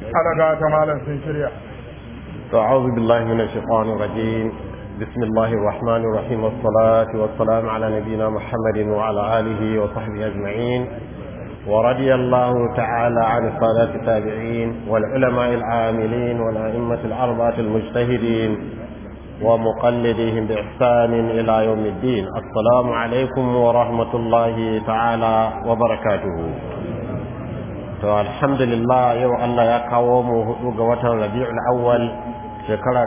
alaga ta malam sun shirya أعوذ بالله من الشيطان الرجيم بسم الله الرحمن الرحيم والصلاة والسلام على نبينا محمد وعلى آله وصحبه أجمعين ورضي الله تعالى عن السادة التابعين والعلماء العاملين والأئمة الأربعة المجتهدين ومقلديهم بإحسان إلى يوم الدين السلام عليكم ورحمة الله تعالى وبركاته to alhamdulillah yau Allah ya kawo mu hudu ga watan Rabiul Awwal shekara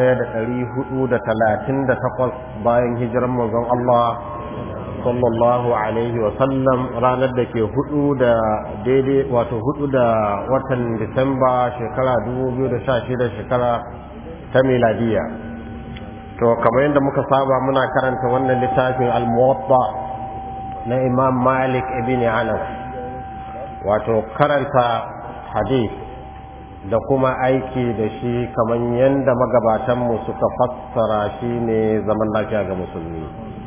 1438 bayan hijiran manzon Allah sallallahu alaihi wa sallam ranar da ke hudu da daidai wato hudu da watan Disamba shekara 2016 shekara ta miladiya to kamar yadda muka saba muna karanta wannan littafin al-Muwatta na Imam Malik ibn Anas wato karanta hadith da kuma aiki da shi kamar yadda magabatanmu suka fassara shi ne zaman lafiya ga musulmi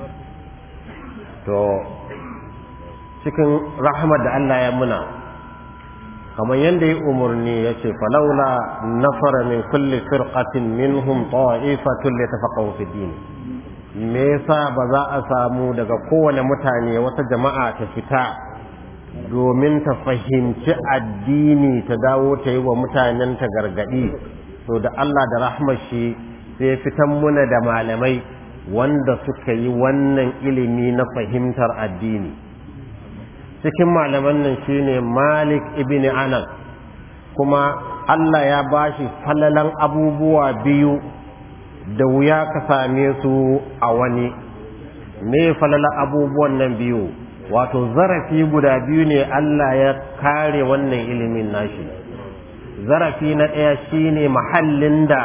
to cikin rahmar da Allah ya muna kamar yadda ya umarni ya ce falaula nafara min kulli firqatin minhum ta'ifatun litafaqahu fi din me yasa ba za a samu daga kowane mutane wata jama'a ta fita domin ta fahimci addini ta dawo ta yi wa mutanen ta gargadi to da Allah da rahmashi sai fitan muna da malamai wanda suka yi wannan ilimi na fahimtar addini cikin malaman nan shine Malik ibn Anas kuma Allah ya bashi falalan abubuwa biyu da wuya ka same su a wani me falalan abubuwan nan biyu wato zarafi guda biyu ne Allah ya kare wannan ilimin nashi zarafi na ɗaya shine mahallin da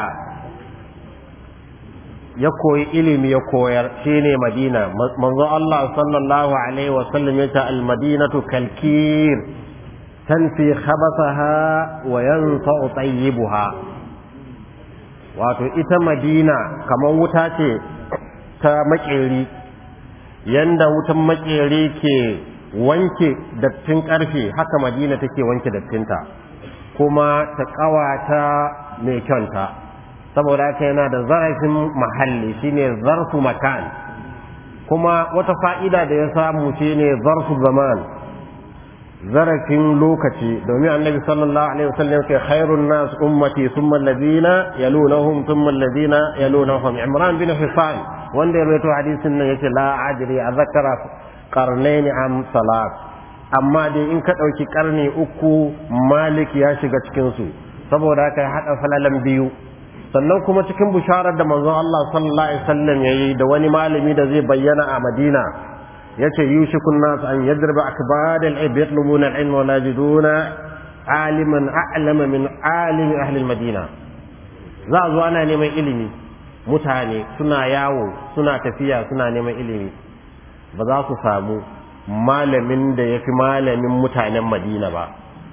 ya koyi ilimi ya koyar shine Madina manzo Allah sallallahu alaihi wa sallam yace al-madinatu kalkir tanfi khabathaha wa yanfa'u tayyibuha wato ita Madina kamar wuta ce ta makeri yanda wutan makere ke wanke dattin karfe haka madina take wanke dattinta kuma ta kawata mai kyanta saboda haka yana da zarafin mahalli shine zarfu makan kuma wata fa'ida da ya samu shine zarfu zaman zarafin lokaci domin annabi sallallahu alaihi wasallam ke khairun nas ummati thumma alladhina yalunahum thumma alladhina yalunahum imran bin hisan wanda ya rawaito hadisin nan yace la ajri a zakara qarnaini am salat amma dai in ka dauki karni uku malik ya shiga cikin su saboda haka ya hada falalan biyu sannan kuma cikin bisharar da manzon Allah sallallahu alaihi wasallam yayi da wani malami da zai bayyana a Madina yace yushikun nas an yadriba akbad al-ib yatlubuna al-ilm wa najiduna aliman a'lama min alimi ahli al-madina za a zo ana neman ilimi mutane suna yawo suna tafiya suna neman ilimi ba za su samu malamin da ya fi malamin mutanen madina ba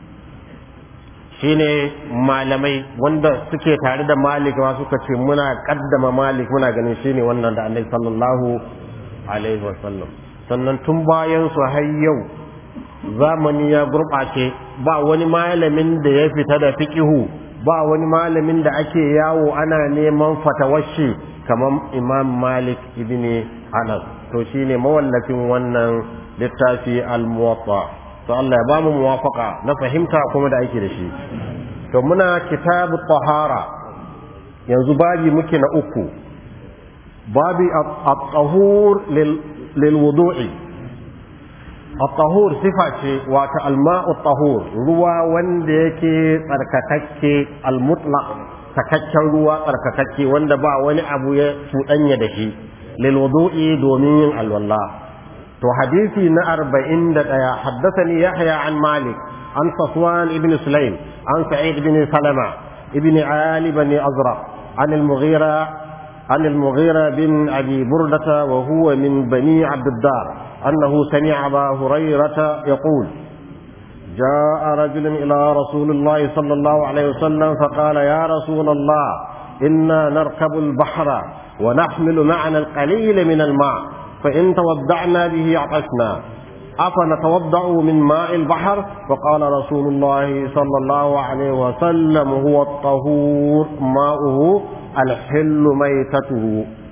shine malamai wanda suke tare da malik ma suka ce muna kaddama malik muna ganin shine wannan da annabi sallallahu alaihi wasallam sannan tun bayan su har yau zamani ya gurɓace ba wani malamin da ya fita da fiqihu ba wani malamin da ake yawo ana neman fatawashi kamar imam malik ibn anas to shine mawallafin wannan littafi al-muwatta to Allah ya bamu muwafaka na fahimta kuma da ake da shi to muna kitabu tahara yanzu babi muke na uku babi at-tahur lil wudu'i at-tahur sifa ce wato al-ma'u tahur ruwa wanda yake tsarkakakke al-mutlaq takakken ruwa tsarkakakke wanda ba wani abu ya cuɗanya da shi lil wudu'i domin yin alwala to hadisi na arba'in da ɗaya haddathani yahya an malik an safwan ibn sulaim an sa'id ibn salama ibn ali bani azraq an al-mughira عن المغيرة بن أبي بردة وهو من بني عبد الدار أنه سمع أبا هريرة يقول جاء رجل إلى رسول الله صلى الله عليه وسلم فقال يا رسول الله إنا نركب البحر ونحمل معنا القليل من الماء فإن توضعنا به عطشنا أفنتوضأ من ماء البحر فقال رسول الله صلى الله عليه وسلم هو الطهور ماؤه الحل ميتته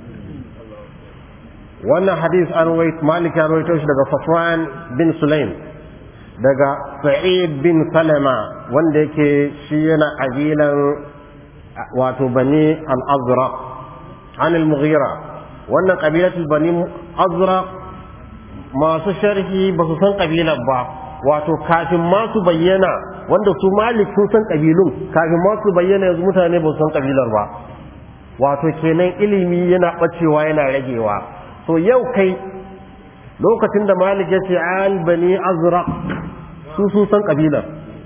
wannan hadis an wait malik ya rawaito shi daga safwan bin sulaim daga sa'id bin salama wanda yake shi yana kabilan wato bani al-azraq an al-mughira wannan kabilatul bani azraq masu sharhi ba su san kabilar ba wato kafin ma su bayyana wanda su malik sun san kabilun kafin ma su bayyana yanzu mutane ba su san kabilar ba wato kenan ilimi yana bacewa yana ragewa so yau kai lokacin da malik ya ce al bani azraq su sun san kabilar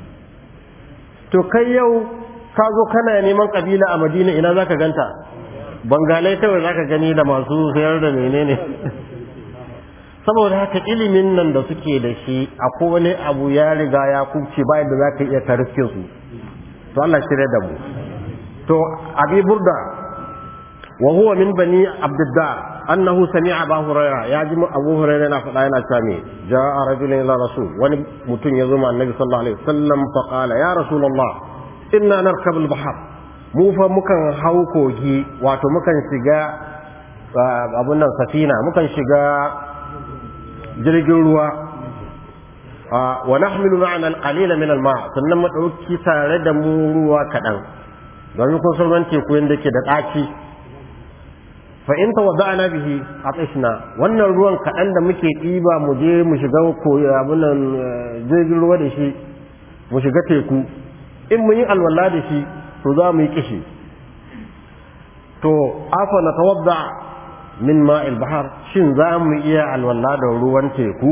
to kai yau ka zo kana neman kabila a madina ina zaka ganta bangalai kawai zaka gani da masu sayar da menene saboda haka ilimin nan da suke da shi akwai wani abu ya riga ya kubce bayan da zaka iya tariske su to Allah shirya da mu to abi burda wa huwa min bani abdiddar annahu sami'a abu hurairah ya ji abu hurairah na faɗa yana cewa me ja'a rajulun ila rasul wani mutum ya zo ma annabi sallallahu alaihi wasallam fa qala ya rasulullah inna narkabu al-bahr mu fa mukan hau kogi wato mukan shiga abun nan safina mukan shiga jirgin ruwa wa nahmilu ma'ana al-qalila min al-ma sannan mu dauki tare da mu ruwa kadan domin kun san ruwan teku yanda ke da ɗaci fa in tawadda'na bihi atishna wannan ruwan kadan da muke ɗiba mu je mu shiga ko abun nan jirgin ruwa da shi mu shiga teku in mun yi alwala da shi to za mu yi kishi to afa na tawadda min ma'il bahar shin za mu iya alwala da ruwan teku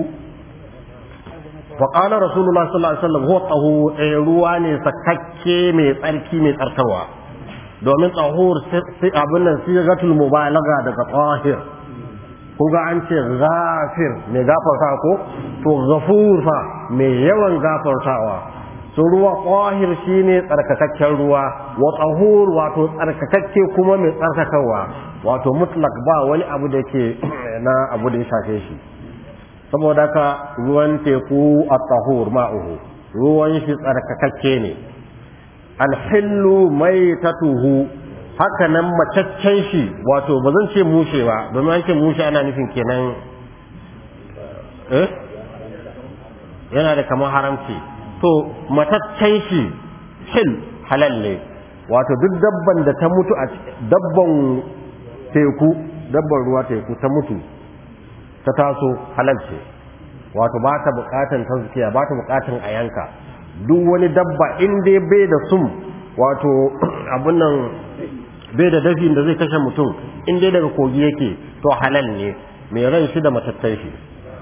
fa qala rasulullah sallallahu alaihi wasallam huwa tahu ruwa ne sakakke mai tsarki mai tsarkarwa domin tahur sai abin nan sigatul mubalaga daga tahir ko ga an ce ghafir mai gafarta ko to ghafur fa mai yawan gafartawa so ruwa tahir shine tsarkakakken ruwa wa tahur wato tsarkakakke kuma mai tsarkakawa wato mutlak ba wani abu da ke na abu da ya shafe shi saboda ka ruwan teku a tahur ma'uhu ruwan shi tsarkakakke ne alhillu mai tatuhu haka nan macaccen shi wato ba zan ce mushe ba domin an ce mushe ana nufin kenan eh yana da kamar haramci to mataccen shi hil halal ne wato duk dabban da ta mutu a dabban teku dabban ruwa teku ta mutu ta taso halal ce wato ba ta bukatan tazkiya ba ta bukatan a yanka duk wani dabba in dai bai da sum wato abun nan bai da dafi da zai kashe mutum in dai daga kogi yake to halal ne mai ran shi da matattan shi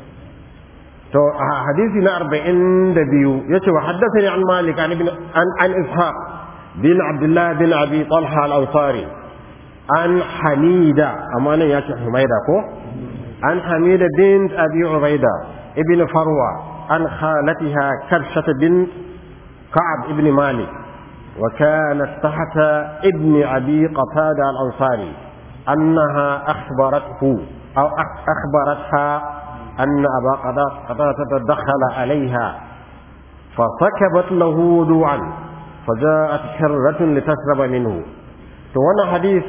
to hadisi na 42 yace wa haddathani an malik an ibn an an ishaq bin abdullah bin abi talha al-ansari an hamida amma nan yace humaida ko an hamida bint abi ubaida ibn farwa an khalatiha karshat bin ka'ab ibn malik وكانت تحت ابن أبي قتادة الأنصاري أنها أخبرته أو أخبرتها أن أبا قتادة دخل عليها فسكبت له وضوعا فجاءت حرة لتشرب منه وانا حديث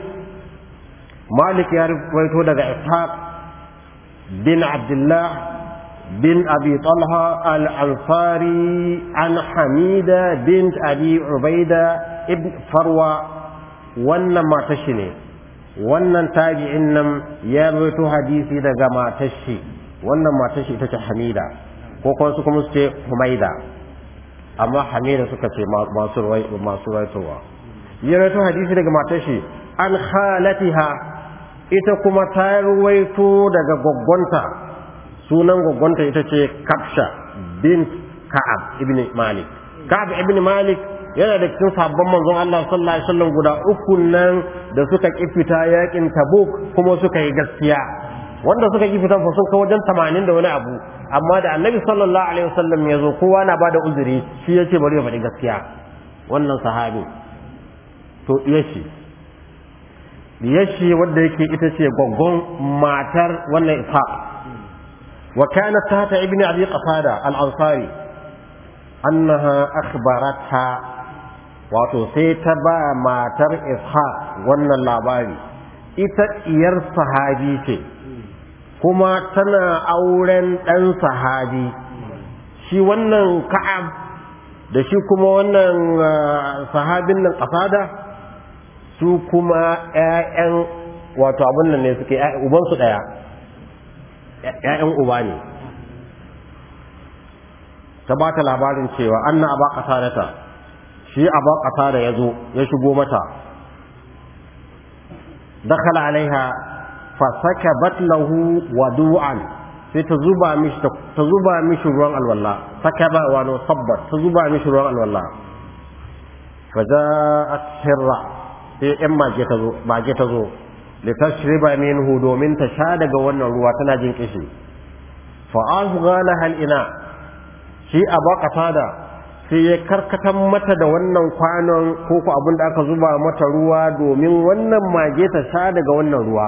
مالك يعرف ويتو دغ إسحاق بن عبد الله بن أبي طلحة الأنصاري عن حميدة بنت أبي عبيدة ابن فروة وانا ما تشني wannan tabi'in nan ya rawaito hadisi daga matar shi wannan matar shi ita ce Hamida ko kuma su kuma su ce Humaida amma Hamida suka ce masu masu rawaitowa ya rawaito hadisi daga matar shi an khalatiha ita kuma ta rawaito daga goggonta sunan goggonta ita ce Kafsha bint Ka'ab ibn Malik Ka'ab ibn Malik yana da cikin sabon manzon Allah sallallahu alaihi wasallam guda uku nan da suka kifita yakin Tabuk kuma suka yi gaskiya wanda suka kifita fa sun kai wajen 80 da wani abu amma da Annabi sallallahu alaihi wasallam ya zo kowa na bada uzuri shi yace bari ya faɗi gaskiya wannan sahabi to yashi yashi wanda yake ita ce gwaggon matar wannan Ishaq wa kanat tahta ibni abi qatada al-ansari annaha akhbaratha wato sai ta ba matar ishaq wannan labari ita iyar sahabi ce kuma tana auren ɗan sahabi shi wannan ka'ab da shi kuma wannan sahabin nan ƙasada su kuma ‘ya'yan wato abin nan ne suke ubansu ɗaya ‘ya'yan uba ne ta ba ta labarin cewa anna aba ƙasadata shi aba ƙasada ya zo ya shigo mata dakhala alaiha fa sakabat lahu wadu'an sai ta zuba mishi ta zuba mishi ruwan alwala sakaba wa no sabbat ta zuba mishi ruwan alwala fa ja'at hirra sai yan mage ta zo mage ta zo li tashriba minhu domin ta sha daga wannan ruwa tana jin kishi fa azgha laha ina shi abaqata da sai ya karkatan mata da wannan kwanon ko ko abin da aka zuba mata ruwa domin wannan mage ta sha daga wannan ruwa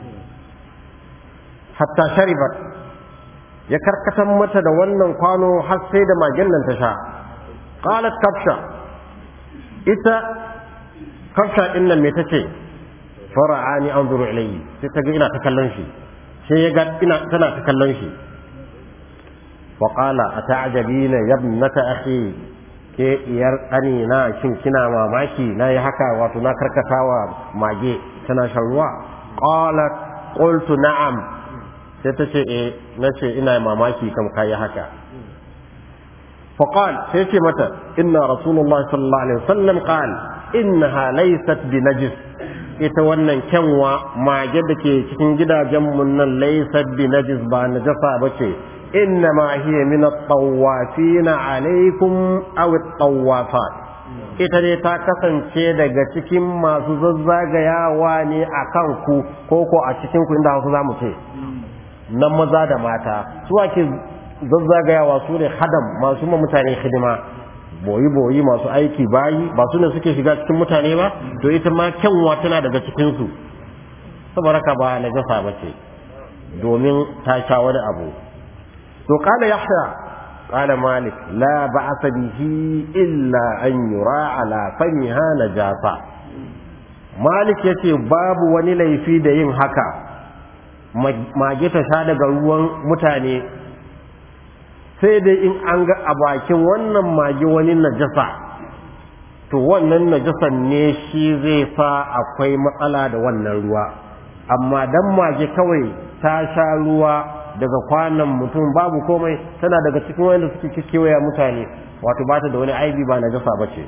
hatta sharibat ya karkatan mata da wannan kwano har sai da magen nan ta sha qalat kafsha ita kafsha din nan me tace fara'ani anzuru ilayhi sai ta ga ina ta kallon shi sai ya ga ina tana ta kallon shi wa qala ata'jabina ya ibnata akhi ke iyar ƙani na shin kina mamaki na yi haka wato na karkatawa mage tana shan ruwa qalat qultu na'am sai ta ce eh na ce ina mamaki kam kayi haka faqal sai ce mata inna rasulullah sallallahu alaihi wasallam qal innaha laysat bi najis ita wannan kyanwa mage da ke cikin gidajen mun nan laysat bi najis ba najasa bace إنما هي من الطوافين عليكم أو الطوافات ita dai ta kasance daga cikin masu zazzagayawa ne a kanku ko ko a cikinku inda hausa za mu ce nan maza da mata su ake zazzagayawa su ne hadam masu ma mutane hidima boyi-boyi masu aiki bayi ba su ne suke shiga cikin mutane ba to ita ma kyanwa tana daga cikinsu saboda ka ba na gasa ba ce domin ta sha wani abu to kala yahya kala malik la ba'sa bihi illa an yura ala famiha najasa malik yace babu wani laifi da yin haka mage ta sha daga ruwan mutane sai dai in an ga a bakin wannan mage wani najasa to wannan najasan ne shi zai sa akwai matsala da wannan ruwa amma dan mage kawai ta sha ruwa daga kwanan mutum babu komai tana daga cikin wanda suke kewaya mutane wato ba ta da wani aibi ba na jasa ba ce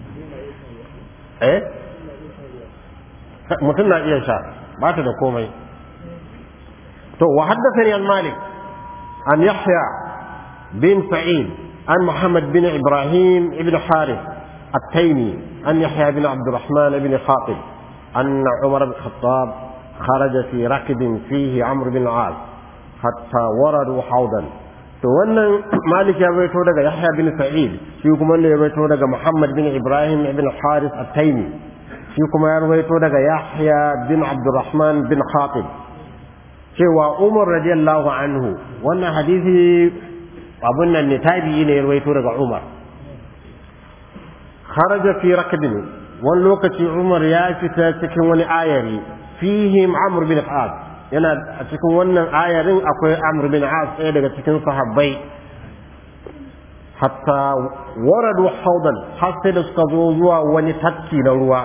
eh mutum na iya sha ba ta da komai to wa haddathani an malik an yahya bin sa'id an muhammad bin ibrahim ibn harith التيمي أن يحيى بن عبد الرحمن بن خاطب أن عمر بن الخطاب خرج في ركب فيه عمرو بن العاص hatta waradu haudan to wannan malik ya baito daga yahya bin sa'id shi kuma ne ya baito daga muhammad bin ibrahim ibn haris at-taymi shi kuma ya baito daga yahya bin abdurrahman bin khatib cewa umar radiyallahu anhu wannan hadisi abun nan ne tabi'i ne ya baito daga umar kharaja fi rakbin wani lokaci umar ya fita cikin wani ayari fihim amr bin al yana a cikin wannan ayarin akwai amr bin as ɗaya daga cikin sahabbai hatta waradu haudan har sai da suka zo zuwa wani tafki na ruwa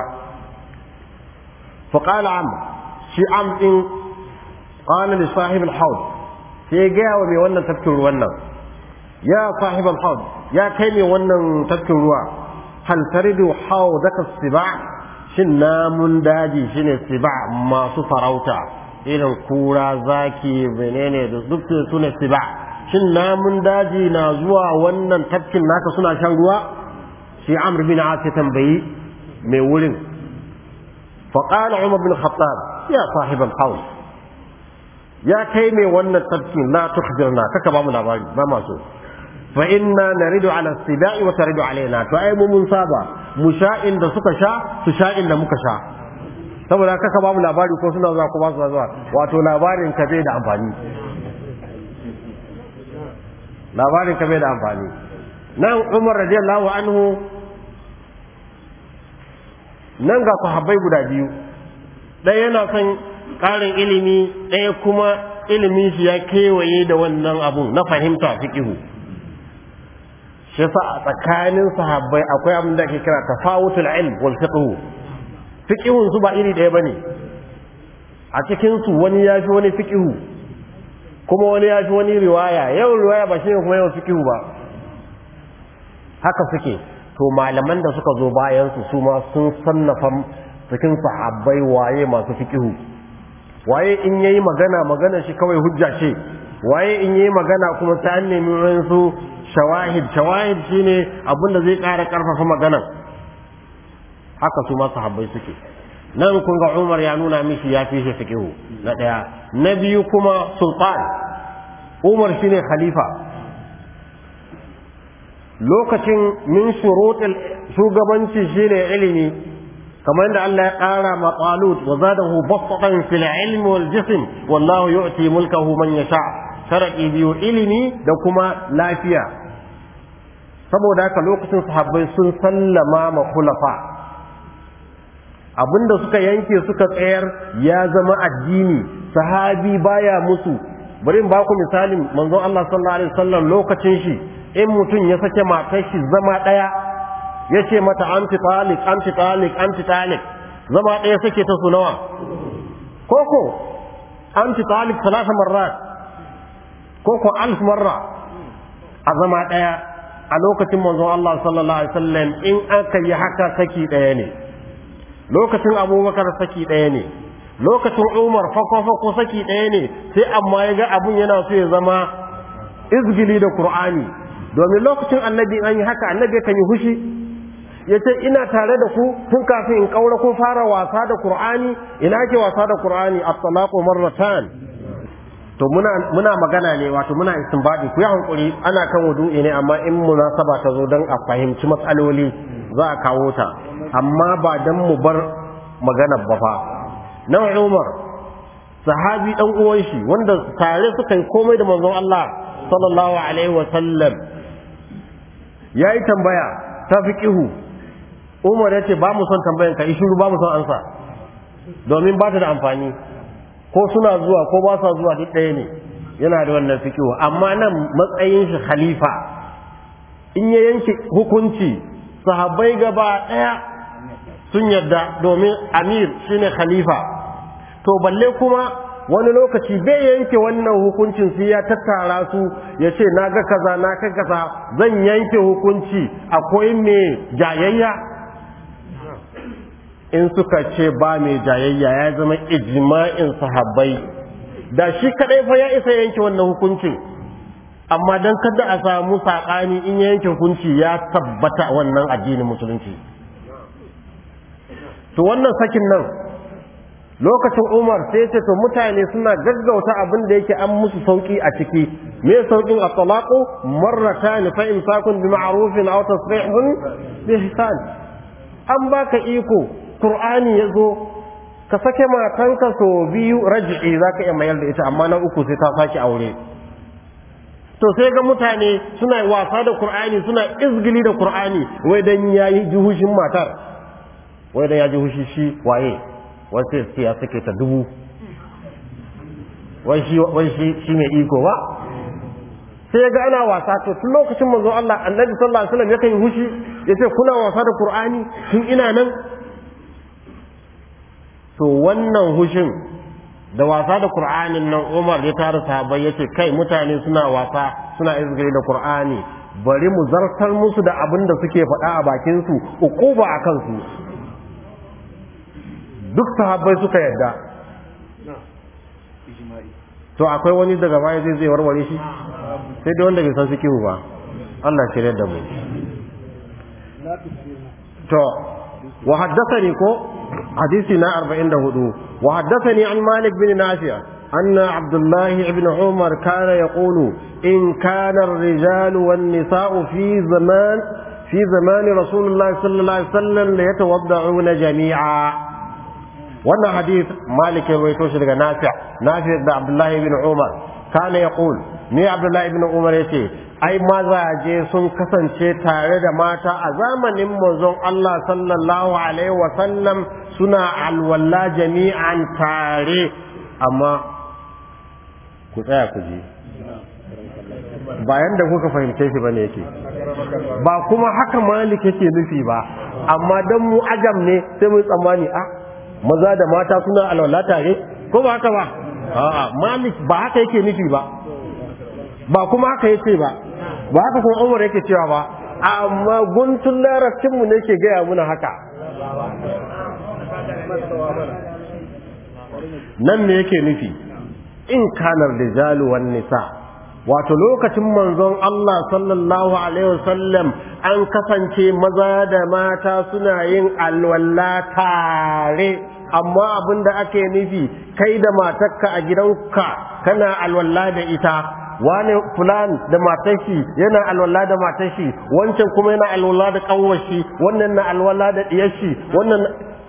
faƙala am shi am ɗin ƙala li sahib al-haud sai gaya wa mai wannan tafkin ruwan nan ya sahib al-haud ya kai mai wannan tafkin ruwa hal taridu haudaka siba shin namun daji shine siba masu farauta irin kura zaki menene da duk su ne siba shin namun daji na zuwa wannan tafkin naka suna shan ruwa shi amr bin as ya tambayi mai wurin فقال عمر بن الخطاب يا صاحب الحوض يا كيمي وانا التبكين لا تخبرنا ككبا من أباري ما ما سو فإنا نرد على السباع وترد علينا فأي من صابا مشاء da suka sha su sha inda muka sha saboda kaka ba mu labari ko suna zuwa ko ba su zuwa wato labarin ka bai da amfani labarin ka bai da amfani nan umar radiyallahu anhu nan ga sahabbai guda biyu ɗaya yana son ƙarin ilimi ɗaya kuma ilimin shi ya kewaye da wannan abun na fahimta fiqihu shi yasa a tsakanin sahabbai akwai abin da ake kira tafawutul ilm wal fiqhu fiqhun su ba iri ɗaya bane a cikin su wani ya fi wani fiqhu kuma wani ya fi wani riwaya yau riwaya ba shine kuma yau fiqhu ba haka suke to malaman da suka zo bayan su su ma sun sannafa cikin sahabbai waye masu fiqhu waye in yayi magana magana shi kawai hujja ce waye in yayi magana kuma ta nemi wasu shawahid shawahid shine abin da zai ƙara ƙarfafa maganan haka su ma sahabbai suke nan kun ga Umar ya nuna mishi ya fi shi fiqhu na daya na biyu kuma sultan Umar shine khalifa lokacin min shurutul shugabanci shine ilimi kamar da Allah ya ƙara ma Talut wa zadahu basatan fil ilmi wal jism wallahu yu'ti mulkahu man yasha sharadi biyu ilimi da kuma lafiya saboda haka lokacin sahabbai sun sallama ma khulafa abinda suka yanke suka tsayar ya zama addini sahabi baya musu bari in ba ku misalin manzon Allah sallallahu alaihi wasallam lokacin shi in mutum ya sake matar shi zama daya ya ce mata anti talik anti talik anti talik zama daya sake ta su nawa koko anti talik salasa marrat koko alf marra a zama daya a lokacin manzon Allah sallallahu alaihi wasallam in aka yi haka saki daya ne lokacin abubakar saki ɗaya ne lokacin umar fako-fako saki ɗaya ne sai amma ya ga abun yana so ya zama izgili da qur'ani domin lokacin annabi an yi haka annabi kan yi hushi ya ce ina tare da ku tun kafin in kaura kun fara wasa da qur'ani ina ke wasa da qur'ani at-talaqu marratan to muna muna magana ne wato muna istinbadi ku yi hankuri ana kan wudu'i ne amma in munasaba ta zo don a fahimci matsaloli za a kawo ta amma ba dan mu bar magana ba fa nan Umar sahabi dan uwan shi wanda tare suka yi komai da manzon Allah sallallahu alaihi wa sallam yayi tambaya ta fiqihu Umar yace ba mu son tambayan ka shiru ba mu son ansa domin ba ta da amfani ko suna zuwa ko ba sa zuwa duk ɗaya ne yana da wannan fiqihu amma nan matsayin shi khalifa in ya yanke hukunci sahabbai gaba ɗaya sun yadda domin amir shine khalifa to balle kuma wani lokaci bai yanke wannan hukuncin sai ya tattara su ya ce na ga kaza na ga kaza zan yanke hukunci akwai mai jayayya in suka ce ba mai jayayya ya zama ijma'in sahabbai da shi kadai fa ya isa yanke wannan hukuncin amma dan kada a samu saƙani in ya yanke hukunci ya tabbata wannan addinin musulunci to wannan sakin nan lokacin umar sai ce to mutane suna gaggauta abin da yake an musu sauki a ciki me saukin at-talaqu marratan fa imsakun bi ma'rufin aw tasrihun bi ihsan an baka iko qur'ani yazo ka sake matanka so biyu raj'i zaka iya mayar da ita amma na uku sai ta saki aure to sai ga mutane suna wasa da qur'ani suna izgili da qur'ani wai dan yayi juhushin matar wai da ya ji hushi shi waye wasu sai ya sake ta dubu wai shi wai shi shi mai iko ba sai ga ana wasa to tun lokacin manzo Allah annabi sallallahu alaihi wasallam yakan hushi yace kuna wasa da Qur'ani tun ina nan to wannan hushin da wasa da Qur'anin nan Umar ya tara sahabbai yace kai mutane suna wasa suna izgiri da Qur'ani bari mu zartar musu da abin da suke faɗa a bakin su uquba akan su duk sahabbai suka yadda to akwai wani daga baya zai zai warware shi sai dai wanda bai san fikihu ba Allah shirya da mu to wa haddathani ko hadisi na 44 wa haddathani an Malik bin Nafi' أن عبد الله بن عمر كان يقول إن كان الرجال والنساء في زمان في زمان رسول الله صلى الله عليه وسلم ليتوضعون جميعا wannan hadith malik ya rawaito shi daga nafi' nafi' da abdullahi ibn umar kana yaqul ni abdullahi ibn umar yace ai mazaje sun kasance tare da mata a zamanin manzon Allah sallallahu alaihi wasallam suna alwala jami'an tare amma ku tsaya ku ji bayan da kuka fahimce shi bane yake ba kuma haka malik yake nufi ba amma dan mu ajam ne sai mu tsammani a maza da mata suna alwala tare ko ba haka ba a'a malik ba haka yake nufi ba ba kuma haka yace ba ba haka kuma umar yake cewa ba amma guntun larabcin mu ne ke gaya muna haka nan me yake nufi in kanar rijalu wan nisa wato lokacin manzon Allah sallallahu alaihi wasallam an kasance maza da mata suna yin alwala tare amma abin da ake nufi kai da matarka a gidanka kana alwala da ita wani fulan da matashi yana alwala da matashi wancan kuma yana alwala da kanwashi wannan na alwala da diyashi wannan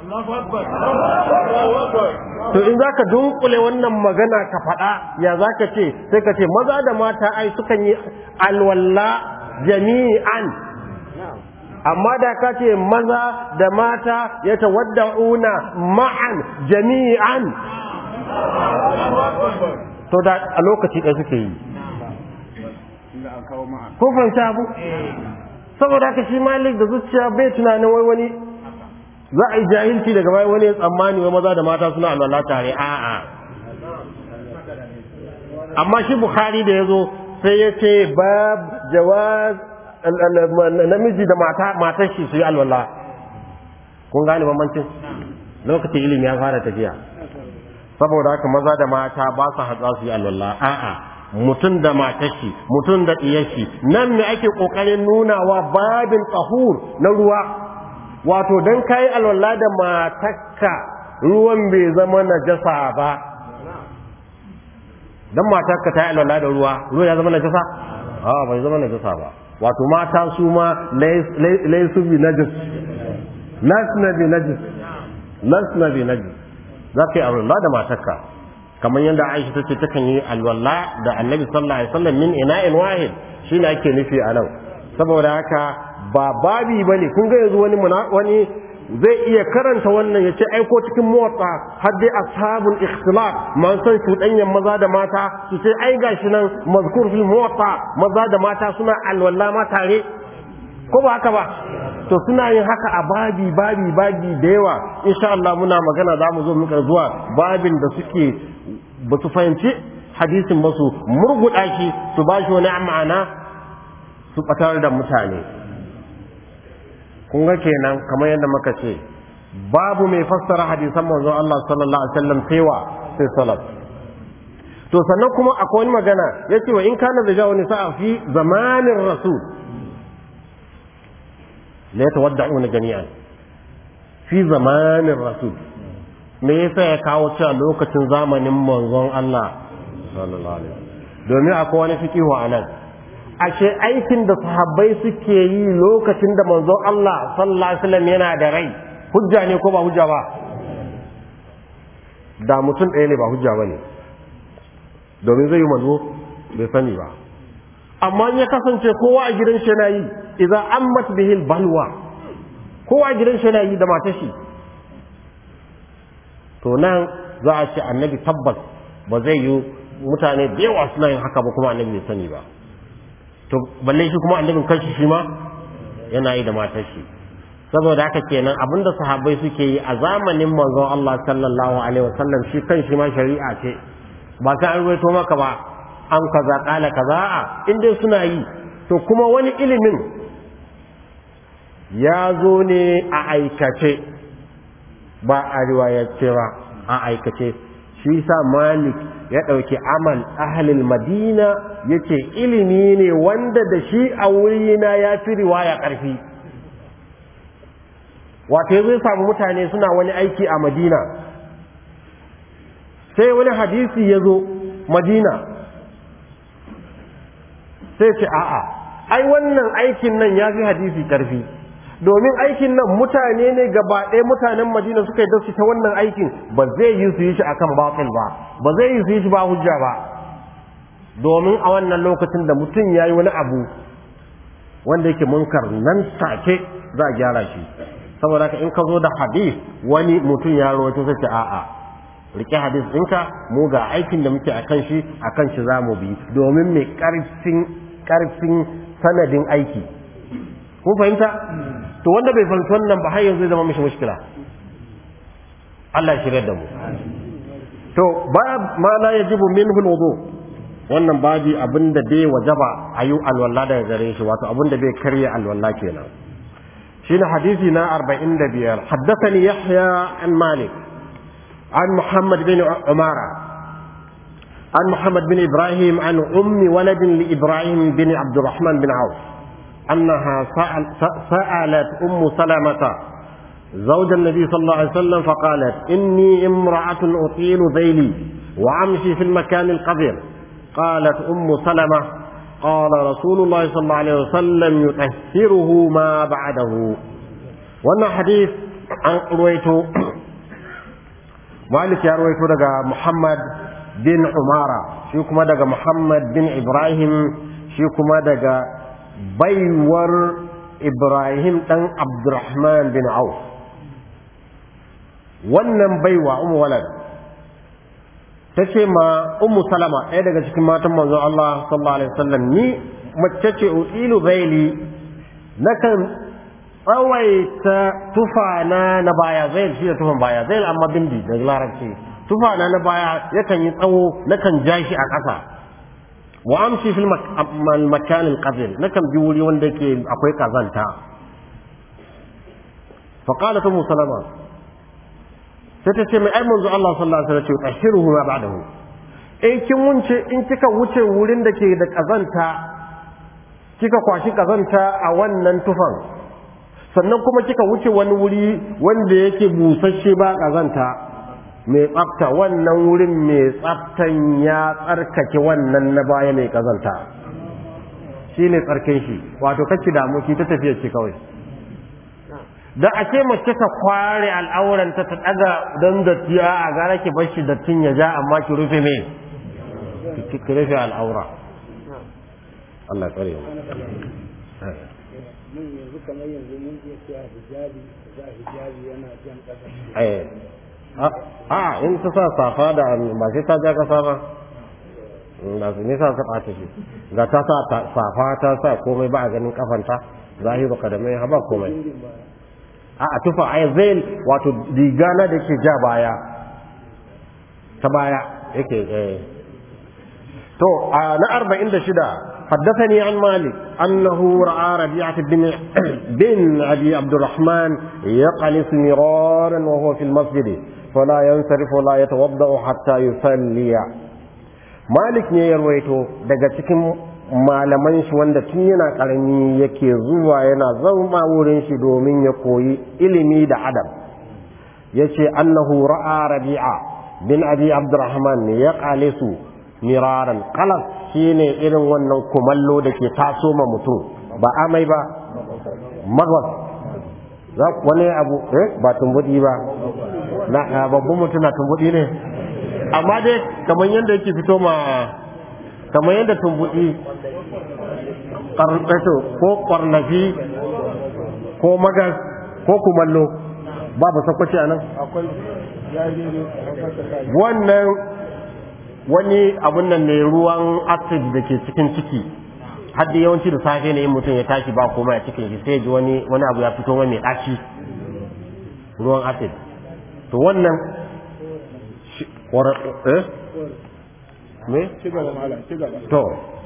to in zaka dunkule wannan magana ka faɗa ya zaka ce sai ka ce maza da mata ai sukan yi alwala jami'an amma da ka ce maza da mata ya tawadda'una ma'an jami'an to da a lokaci ɗaya suke yi ko fahimta abu saboda haka shi malik da zuciya bai tunanin wai wani za a yi jahilci daga bayan wani tsammani wai maza da mata suna alwala tare a'a amma shi bukhari da ya zo sai ya ce bab jawaz namiji da mata matar shi su yi alwala kun gane bambancin lokacin ilimi ya fara tafiya saboda haka maza da mata ba su hatsa su yi alwala a'a mutum da matashi mutum da iyashi nan ne ake kokarin nunawa babin tsahur na ruwa wato dan kai alwala da matakka ruwan bai zama najasa ba dan matakka ta yi alwala da ruwa ruwa ya zama najasa a bai zama najasa ba wato mata su ma laisu bi najis lasna bi najis lasna bi najis za ka yi alwala da matakka kamar yadda Aisha tace takan yi alwala da Annabi sallallahu alaihi wasallam min ina'in wahid shine ake nufi a nan saboda haka ba babi bane kun ga yanzu wani wani zai iya karanta wannan yace aiko cikin muwatta har dai ashabul ikhtilaf man san shudanyan maza da mata su ce ai gashi nan mazkur fil muwatta maza da mata suna alwala ma tare ko ba haka ba to suna yin haka a babi babi babi da yawa insha Allah muna magana za mu zo muka zuwa babin da suke ba su fahimci hadisin ba su murguɗa shi su ba shi wani ma'ana su ɓatar da mutane kun ga kenan kamar yadda muka ce babu mai fassara hadisan manzon Allah sallallahu alaihi wasallam sai sai salaf to sannan kuma akwai wani magana yace wa in kana da jawo nisa fi zamanin rasul la yatawadda'una jami'an fi zamanin rasul me yasa ya kawo cewa lokacin zamanin manzon Allah sallallahu alaihi domin akwai wani fikihu a nan ashe aikin da sahabbai suke yi lokacin da manzon Allah sallallahu alaihi wasallam yana da rai hujja ne ko ba hujja ba da mutum ɗaya ne ba hujja ba ne domin zai yi manzo bai sani ba amma ya kasance kowa a gidan shi yana yi idza ammat bihil balwa kowa a gidan shi yana yi da matashi to nan za a ce annabi tabbas ba zai yi mutane da yawa suna yin haka ba kuma annabi bai sani ba to balle shi kuma annabin kanshi shi ma yana yi da matar shi saboda haka kenan abinda sahabbai suke yi a zamanin manzon Allah sallallahu alaihi wasallam shi kanshi ma shari'a ce ba sai an ruwaito maka ba an kaza kala kaza a in dai suna yi to kuma wani ilimin ya zo ne a aikace ba a riwayace ba a aikace shi sa malik ya ɗauki amal ahalil madina ya ce ilimi ne wanda da shi a wurina ya fi riwaya ƙarfi wato ya zai samu mutane suna wani aiki a madina sai wani hadisi ya zo madina sai ce a'a ai wannan aikin nan ya fi hadisi ƙarfi domin aikin nan mutane ne gaba ɗaya mutanen madina suka yi da su ta wannan aikin ba zai yi su yi shi akan batil ba ba zai yi su yi shi ba hujja ba domin a wannan lokacin da mutum ya yi wani abu wanda yake munkar nan take za a gyara shi saboda haka in ka zo da hadis wani mutum ya rawaito sai ce a'a rike hadis ɗinka mu ga aikin da muke akan shi akan shi za mu bi domin mai ƙarfin ƙarfin sanadin aiki kun fahimta to wanda bai fahimci wannan ba har yanzu zai zama mishi mushkila Allah ya shirya da mu to ba ma la yajibu minhu alwudu wannan babi abinda bai wajaba ayu alwala daga gare shi wato abinda bai karya alwala kenan shine hadisi na 45 haddathani yahya an malik an muhammad bin umara عن محمد بن إبراهيم عن أم ولد لإبراهيم بن عبد الرحمن بن عوف أنها سأل سألت أم سلمة زوج النبي صلى الله عليه وسلم فقالت إني امرأة أطيل ذيلي وأمشي في المكان القذر قالت أم سلمة قال رسول الله صلى الله عليه وسلم يطهره ما بعده وانا حديث عن رويته مالك يا رويته دقى محمد بن عمارة شيكما دقى محمد بن إبراهيم شيكما دقى بيور إبراهيم تن عبد الرحمن بن عوف wannan baiwa umu walad ta ce ma ummu salama ɗaya daga cikin matan manzo Allah sallallahu alaihi wasallam ni mace ce utilu zaili nakan tsawaita tufana na baya zail shi da tufan baya zail amma bindi da larabci tufana na baya yakan yi tsawo nakan ja shi a ƙasa wa amshi fil makan al nakan bi wuri wanda yake akwai kazanta fa qalat ummu salama sai ta ce mai ai manzo Allah sallallahu alaihi wasallam ce tahiruhu ma ba'dahu in kin wuce in kika wuce wurin da ke da kazanta kika kwashi kazanta a wannan tufan sannan kuma kika wuce wani wuri wanda yake busasshe ba kazanta mai tsafta wannan wurin mai tsaftan ya tsarkake wannan na baya mai kazanta shine tsarkin shi wato kake damu ki ta tafiya ce kawai da a ce mace ta kware al'auranta ta daga don datti a gara ki bar shi dattin ya ja amma ki rufe me ki rufe al'aura Allah tsare mu mun yanzu kamar yanzu mun iya cewa hijabi za hijabi yana jan kasa eh a in ta sa safa da ba sai ta ja kasa ba na su nisa ta ɓata shi ga ta sa safa ta sa komai ba a ganin kafanta zahiru kadamai ha ba komai a a tufa ai zail wato digana da ke ja baya ta baya yake eh to a na 46 حدثني عن مالك أنه رأى ربيعة بن بن أبي عبد الرحمن يقلص مرارا وهو في المسجد فلا ينصرف ولا يتوضأ حتى يصلي مالك ne ya rawaito daga cikin malaman shi wanda tun yana karami yake zuwa yana zama wurin shi domin ya koyi ilimi da adab yace annahu ra'a rabi'a bin abi abdurrahman ne ya qalisu miraran qalas shine irin wannan kumallo da ke taso ma mutum ba amai ba magwas za wani abu eh ba tumbudi ba na babban mutum na tumbudi ne amma dai kamar yadda yake fito ma kamar yadda tumbudi karnato ko kwarnafi ko magas ko kumallo babu sakwaci a nan akwai ya je ne wannan wani abun nan ne ruwan acid da ke cikin ciki hadda yawanci da safe ne in mutum ya tashi ba komai a cikin shi sai ji wani wani abu ya fito mai ɗaci ruwan acid to wannan shi- wara- eh me ci gaba malam ci gaba to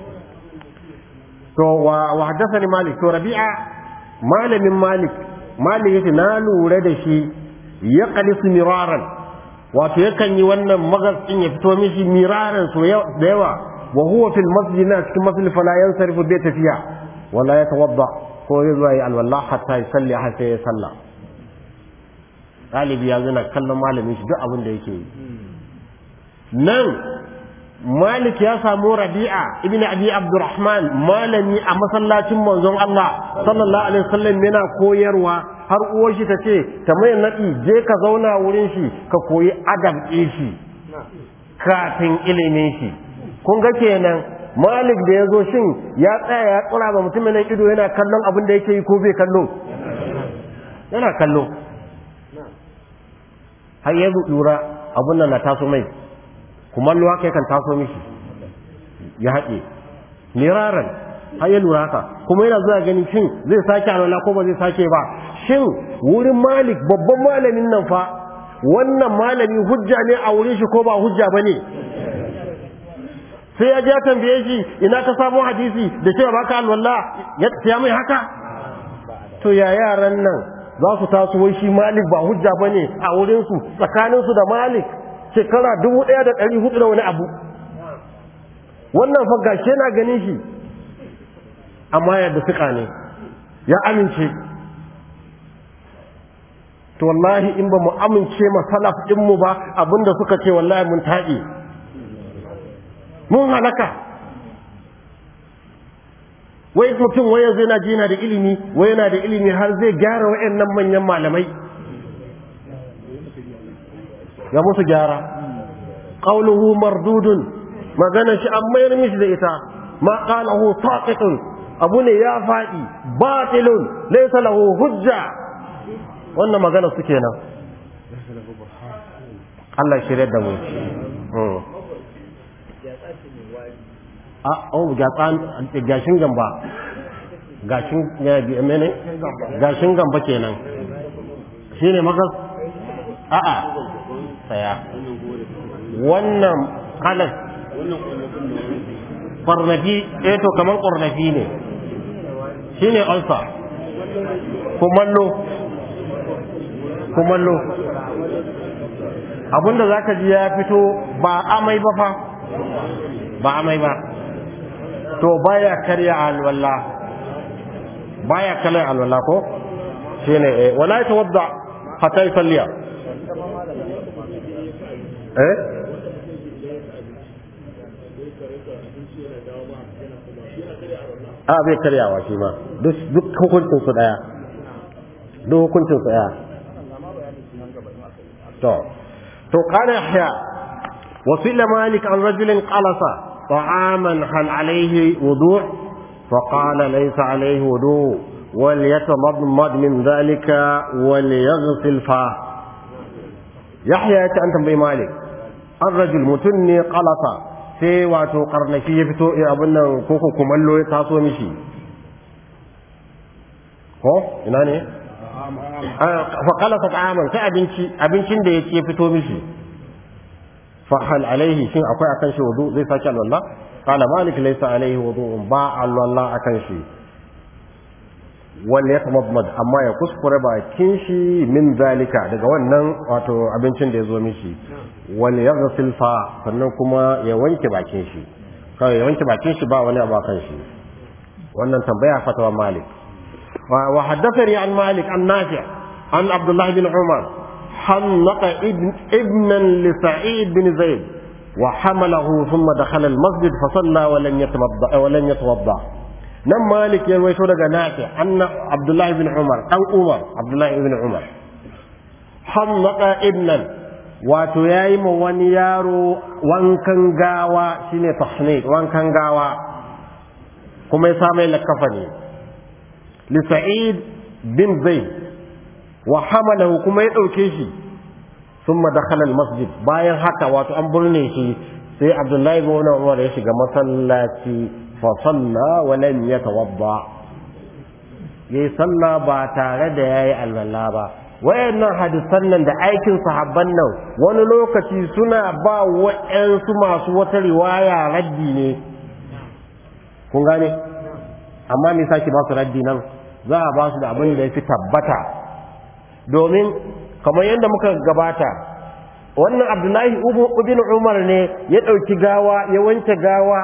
to wa wa haddathani malik to rabi'a malamin malik malik yace na lura da shi ya qalisu miraran wato yakan yi wannan magazin ya fito mishi miraran so yawa- da yawa wa huwa fil masjid na cikin masjid fala yansarifu bai tafiya wala yatawadda ko ya zuwa yi alwala hatta ya salli har sai ya salla ɗalibi ya zana kallon malamin shi duk abin da yake yi nan Malik ya samu Rabi'a ibn Abi Abdurrahman malami a masallacin manzon Allah sallallahu alaihi wasallam yana koyarwa har uwar shi ta ce ta mai nadi je ka zauna wurin shi ka koyi adab ɗin shi kafin ilimin shi kun ga kenan malik da ya zo shin ya tsaya ya tsura ba mutumin nan ido yana kallon abin da yake yi ko bai kallo yana kallo har ya lura abin nan na taso mai kumallo haka yakan taso mishi ya haɗe miraran har ya lura haka kuma yana zuwa gani shin zai sake alwala ko ba zai sake ba shin wurin malik babban malamin nan fa wannan malami hujja ne a wurin shi ko ba hujja ba ne sai ya je ya tambaye shi ina ka samu hadisi da cewa baka alwala ya mai haka to ya yaran nan za su taso wai shi malik ba hujja ba ne a wurinsu tsakaninsu da malik shekara dubu ɗaya da ɗari hudu da wani abu wannan fa gashi yana ganin shi amma yadda suka ne ya amince to wallahi in ba mu amince ma salaf ɗinmu ba abinda suka ce wallahi mun taɗi mun halaka wai mutum wai yanzu yana ji yana da ilimi wai yana da ilimi har zai gyara waɗannan manyan malamai ya musu gyara qawluhu mardudun magana shi an mayar mishi da ita ma qalahu saqitun abu ne ya faɗi batilun laysa lahu hujja wannan magana su kenan Allah shirya da mu a oh gatsan gashin gamba gashin mene gashin gamba kenan shine makas a'a saya wannan kalas ƙwarnafi eh to kaman ƙwarnafi ne shine ulcer kumallo kumallo abinda zaka ji ya fito ba amai ba fa ba amai ba to baya karya alwala baya karya alwala ko shine eh wala tawadda hatta yusalliya eh a bai karyawa shi ma duk hukuncin su daya duk hukuncin su daya to to kana yahya وسئل مالك عن رجل قلص طعاما هل عليه وضوء فقال ليس عليه وضوء وليتمضمض من ذلك وليغسل فاه يحيى أنت بي مالك الرجل متني قلص sai wato karnashi ya fito abin nan koko kumallo ya taso mishi ko ina ne fa qalasa ta'aman sai abinci abincin da yake fito mishi fa hal alaihi shin akwai akan shi wudu zai saki alwala qala malik laysa alaihi wudu ba alwala akan shi wal yatamadmad amma ya kuskure bakin shi min zalika daga wannan wato abincin da ya zo mishi wal yaghsil fa sannan kuma ya wanke bakin shi kawai ya wanke bakin shi ba wani abu kan shi wannan tambaya fatawa malik wa haddathani an malik an nafi an abdullah bin umar حنق ابن ابنا لسعيد بن زيد وحمله ثم دخل المسجد فصلى ولن يتوضا ولن يتوضا nan malik ya rawaito daga nafi anna abdullahi bin umar dan umar abdullahi ibn umar hamnaka ibnan wato yayi ma wani yaro wankan gawa shine tahnik wankan gawa kuma ya sa mai lakafani li sa'id bin zaid wa hamalahu kuma ya dauke shi thumma dakhala al-masjid bayan haka wato an burne shi sai abdullahi bin umar ya shiga masallaci فصلى ولم يتوضا yayi sallah ba tare da yayi alwala ba wayannan hadisan nan da aikin sahabban nan wani lokaci suna ba wa'ansu masu wata riwaya raddi ne kun gane amma me sake ba su raddi nan za a ba su da abin da ya fi tabbata domin kamar yadda muka gabata wannan abdullahi ibn umar ne ya ɗauki gawa ya wanke gawa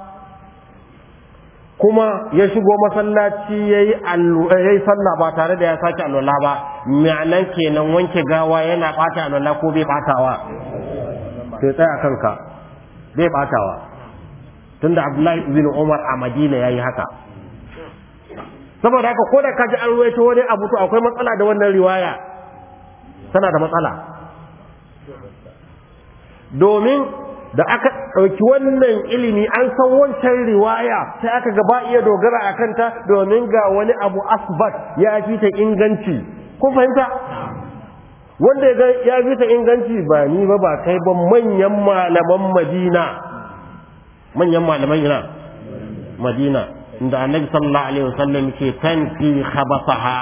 kuma ya shigo masallaci ya yi sallah ba tare da ya sake alwala ba ma'anan kenan wanke gawa yana ɓata alwala ko bai ɓatawa sai tsaya kanka bai ɓatawa tunda abdullahi ibn umar a madina ya yi haka saboda haka ko da ka ji an ruwaito wani abu to akwai matsala da wannan riwaya tana da matsala domin da aka ɗauki wannan ilimi an san wancan riwaya sai aka ga ba iya dogara a kanta domin ga wani abu asbat ya fi ta inganci kun fahimta wanda ya fi ta inganci ba ni ba ba kai ba manyan malaman madina manyan malaman ina madina inda annabi sallallahu alaihi wasallam ke tanfi khabasaha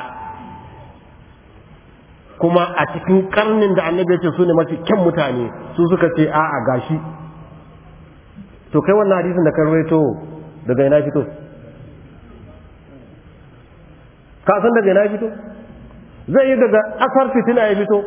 kuma a cikin karnin da annabi ya ce su ne mafi kyan mutane su suka ce a'a gashi to kai wannan hadisin da kan rawaito daga ina fito ka san daga ina fito zai yi daga asar fitina ya fito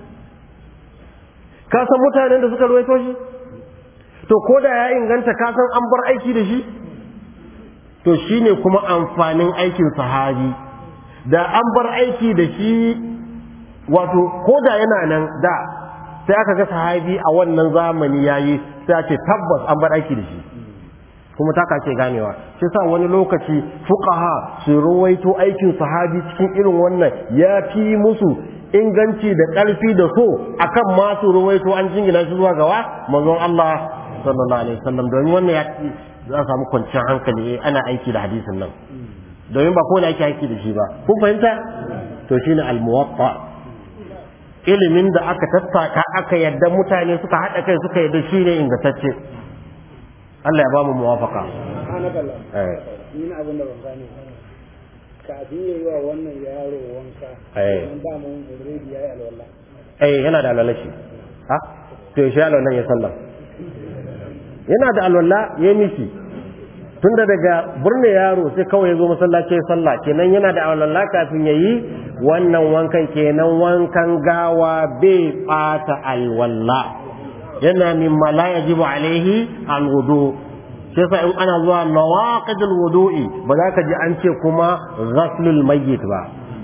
ka san mutanen da suka rawaito shi to ko da ya inganta ka san an bar aiki da shi to shine kuma amfanin aikin sahabi da an bar aiki da shi wato ko da yana nan da sai aka ga sahabi a wannan zamani yayi sai ake tabbas an bar aiki da shi kuma ta kace ganewa shi sa wani lokaci fuqaha su ruwaito aikin sahabi cikin irin wannan ya fi musu inganci da ƙarfi da so akan masu ruwaito an jingina shi zuwa gawa manzon Allah sallallahu alaihi wasallam domin wannan ya za a samu kwanciyar hankali ana aiki da hadisin nan domin ba kowane ake aiki da shi ba kun fahimta to shine al-muwatta ilimin da aka tattaka aka yadda mutane suka haɗa kai suka yadda shi ne ingantacce Allah ya ba mu muwafaka subhanallah ni na abin da ban gane kafin ya yi wa wannan yaro wanka Eh. an ba mu already ya yi alwala eh yana da alwala shi ha to shi alwala ya sallah yana da alwala ya miki tunda daga burne yaro sai kawai ya zo masallaci ya sallah kenan yana da alwala kafin ya yi wannan wankan kenan wankan gawa bai bata alwala yana mimma la yajibu alaihi alwudu sai sa in ana zuwa nawaqidul wudu'i ba za ka ji an ce kuma ghaslul mayyit ba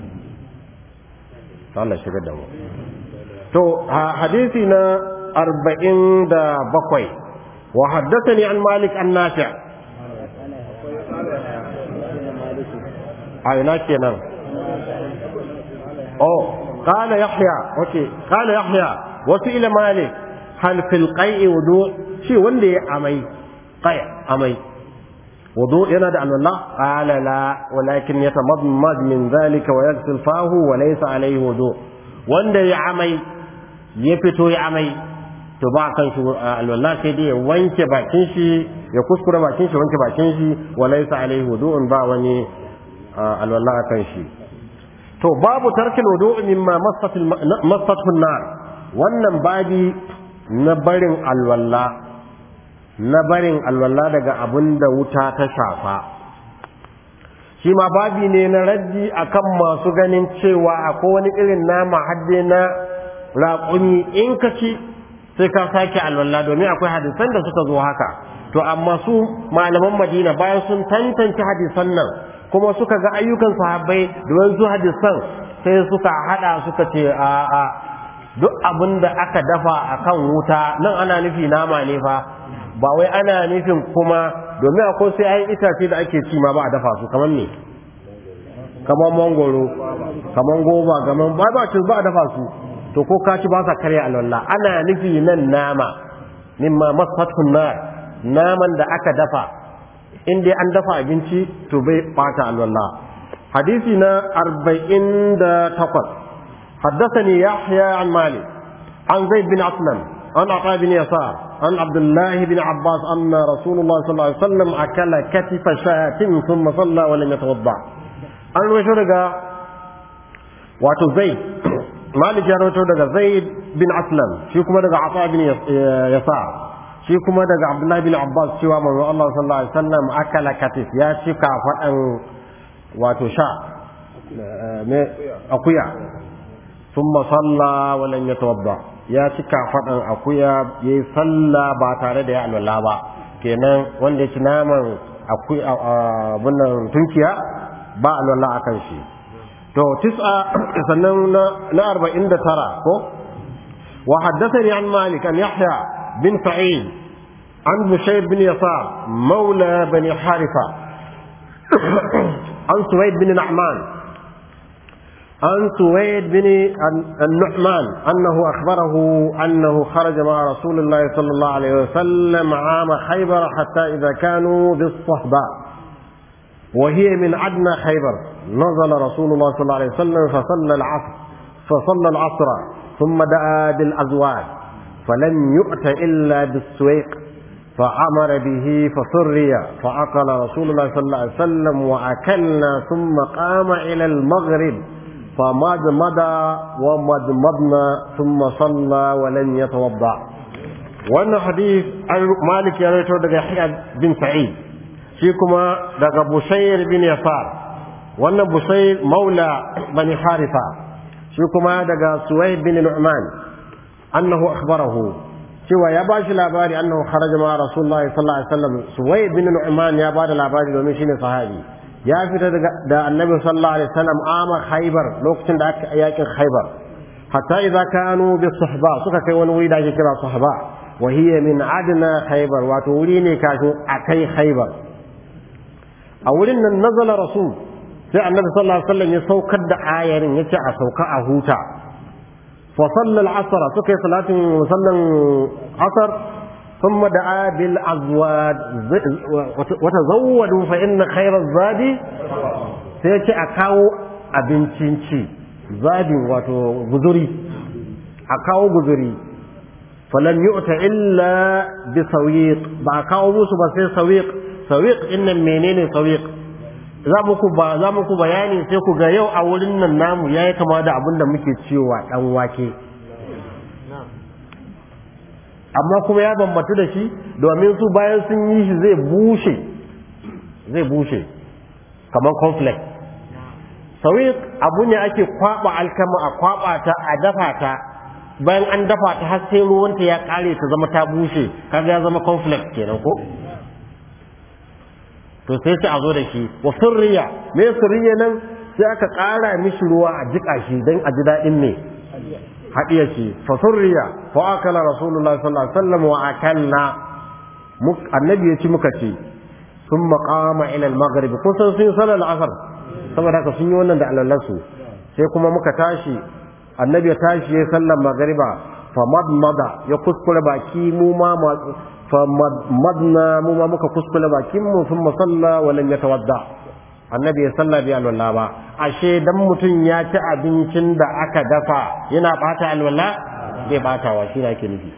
Allah shigar da mu to ha- hadisi na arba'in da bakwai wa haddathani an malik an nafi a ina kenan oh qala yahya okay qala yahya wasu ila malik hal fil qai'i wudu shi wanda ya amai qai amai wudu yana da alwala qala la walakin yatamadmad min dhalika wa yaghsil fahu wa laysa alayhi wudu wanda ya amai ya fito ya amai to ba kan shi alwala sai dai ya wanke bakin shi ya kuskure bakin shi wanke bakin shi wa laysa alayhi wudu'un ba wani alwala kan shi to babu tarkil wudu'i mimma massatul massatul nar wannan babi na barin alwala na barin alwala daga abin da wuta ta shafa shi ma babi ne na raddi akan masu ganin cewa akwai wani irin nama hadde na raƙumi in ka ci sai ka sake alwala domin akwai hadisan da suka zo haka to amma su malaman madina bayan sun tantance hadisan nan kuma suka ga ayyukan sahabbai da wasu hadisan sai suka hada suka ce a a duk abin da aka dafa akan wuta nan ana nufi nama ne fa ba wai ana nufin kuma domin akwai sai ayin itace da ake ci ma ba a dafa su kamar ne kamar mangoro kamar goba kamar ba ba ci ba a dafa su to ko ka ci ba sa karya alwala ana nufi nan nama mimma masfatun nar naman da aka dafa in dai an dafa abinci to bai bata alwala hadisi na 48 حدثني يحيى عن مالك عن زيد بن أسلم عن عطاء بن يسار عن عبد الله بن عباس أن رسول الله صلى الله عليه وسلم أكل كتف شاة ثم صلى ولم يتوضأ an rawaito daga wato zaid malik ya rawaito daga zaid bin aslam shi kuma daga ata bin yasa shi kuma daga abdullahi bin abbas cewa manzo Allah sallallahu alaihi wasallam akala katif ya ci kafadan wato sha me akuya thumma salla wa lam yatawadda ya ci kafadan akuya yayi salla ba tare da ya alwala ba kenan wanda ya ci naman akuya bunnan tunkiya ba alwala akan shi to tis'a sannan na arba'in da tara ko wa haddathani an malik an yahya bin sa'id an bushayr bin yasar maula bani harifa an suwaid bin na'man عن سويد بن النعمان أنه أخبره أنه خرج مع رسول الله صلى الله عليه وسلم عام خيبر حتى إذا كانوا بالصهباء وهي من أدنى خيبر نزل رسول الله صلى الله عليه وسلم فصلى العصر فصلى العصر ثم دعا بالأزواج فلم يؤت إلا بالسويق فأمر به فسري فأكل رسول الله صلى الله عليه وسلم وأكلنا ثم قام إلى المغرب فمضمض ومضمضنا ثم صلى ولم يتوضأ wannan hadith malik ya rawaito daga yahya bin sa'id shi kuma daga busayr bin yasar wannan busayr maula bani harifa shi kuma daga suwaid bin nu'man annahu akhbarahu cewa ya ba shi labari annahu kharaja ma rasulullahi sallallahu alaihi wasallam suwaid bin nu'man ya ba da labari domin shine sahabi ya fita daga da annabi sallallahu alaihi wasallam ama khaybar lokacin da aka yakin khaybar hatta idza kanu bi suhba suka kai wani wuri da ake kira suhba wa hiya min adna khaybar wato wuri ne kafin akai khaybar a wurin nan nazala rasul sai annabi sallallahu alaihi wasallam ya saukar da ayarin yace a sauka a huta fa sallal asr suka yi salatin sallan asr ثم دعا بالأزواج وتزودوا فإن خير الزاد سيأتي أكاو أبنتينشي زاد واتو غزري أكاو غزري فلم يؤت إلا بسويق بأكاو موسو بسي سويق سويق إن منين سويق za muku ba za muku bayani sai ku ga yau a wurin nan namu yayi kama da abin da muke cewa dan wake amma kuma ya bambatu da shi domin su bayan sun yi shi zai bushe zai bushe kamar conflict sauyi abu ne ake kwaba alkama a kwaba ta a dafa ta bayan an dafa ta har sai ruwanta ya kare ta zama ta bushe kaga ya zama conflict kenan ko to sai sai a zo da shi wa sirriya me sirriya nan sai aka kara mishi ruwa a jika shi dan a ji daɗin ne haɗiya ce fasurriya fa akala rasulullah sallallahu alaihi wasallam wa akalna annabi ya ci muka ce sun maqama ila al-maghrib kun san sun salar al-asr saboda haka sun yi wannan da alalansu sai kuma muka tashi annabi ya tashi ya sallar magriba fa madmada ya kuskure baki mu ma fa madna mu ma muka kuskure bakin mu sun salla wa lam yatawadda annabi ya salla bi alwala ba ashe dan mutum ya ci abincin da aka dafa yana bata alwala bai batawa shi ake nufi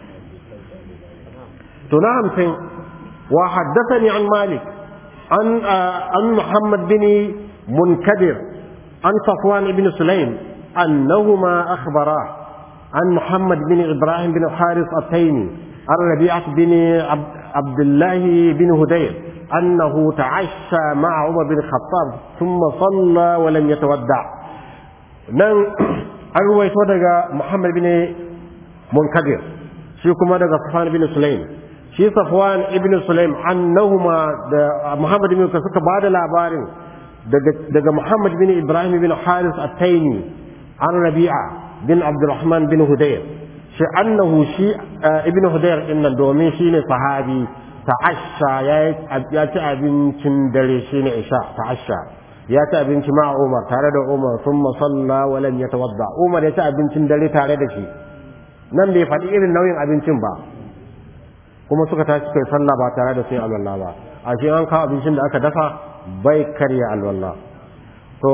to na hamsin wa haddathani an malik an an muhammad bin munkadir an safwan ibn sulaim annahuma akhbara an muhammad bin ibrahim bin haris at-taymi an rabi'ah bin abdullah bin hudayr أنه تعشى مع عمر بن الخطاب ثم صلى ولم يتودع نن أروي تودع محمد بن منكدر شي كما دغ صفوان بن سليم شي صفوان ابن سليم أنهما محمد بن كسك بعد labarin daga Muhammad bin Ibrahim bin Haris at-Taymi an Rabi'a bin Abdurrahman bin Hudayr shi annahu shi ibn Hudayr din nan domin shine sahabi ta'asha ya ci abincin dare shine isha ta'asha ya ci abinci ma Umar tare da Umar thumma salla wa lam yatawadda Umar ya ci abincin dare tare da shi nan bai faɗi irin nauyin abincin ba kuma suka tashi kai sallah ba tare da sai alwala ba a shi an kawo abincin da aka dafa bai karya alwala to